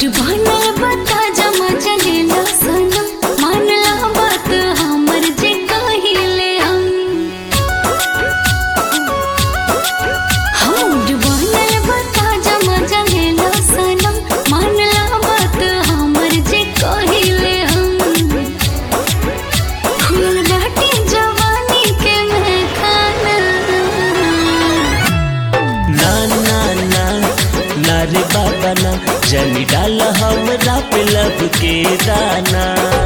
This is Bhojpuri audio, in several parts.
बनल बता जमा चलेला सनम मानला बात हमर जे कहिले हम हम बनल बता जमा चलेला सनम मानला बात हमर जे कहिले हम खुल बाटे जवानी के महखाना ना ना ना ना रे बाबा ना जनी डाल हमरा पे लब के दाना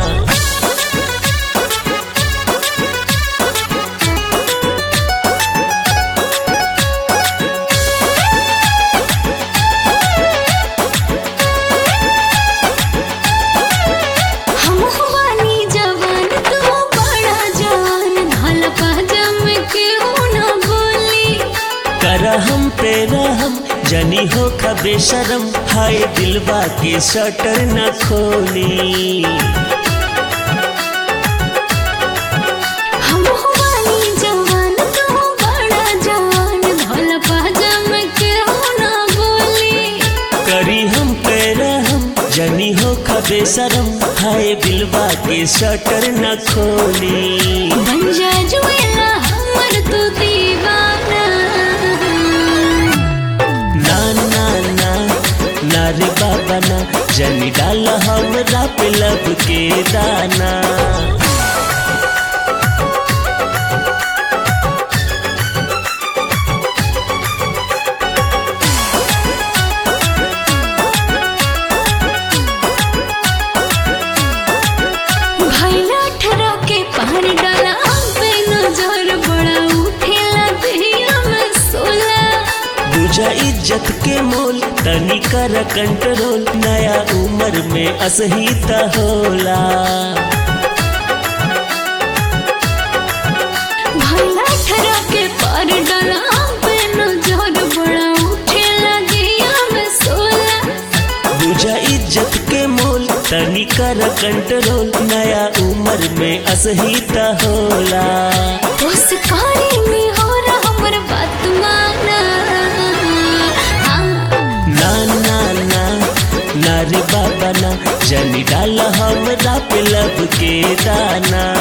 हम बानी जवान तू बड़ा जवान ढाल पाजम के हो न बोली कर हम पे रहम जनी हो खबे शरम हाय दिलवा के शटर न खोली हम बानी जवान तू बड़ा जवान ढाल पाजम के हो न बोली करी हम पे रहम जनी हो खबे शरम हाय दिलवा के शटर न खोली बन जा जुएला हमर तू दीवाना ना ना ना ना रे बाबा ना जनी डाल हमरा पे लब के दाना भैला ठरा के पार डाला पे नजर बड़ा उठेला दहिया में सोला बुझा इज्जत के मोल तनी कर कंट्रोल नया उम्र में असही त होला भैला ठरा के पार डाला पे नजर बड़ा उठेला दहिया में सोला बुझा इज्जत के मोल तनी कर कंट्रोल नया उम्र में असही त होला उस कारी में हो रहा हमर बात माना हाँ ना ना ना ना रे बाबा ना जनी डाल हमरा पे लब के दाना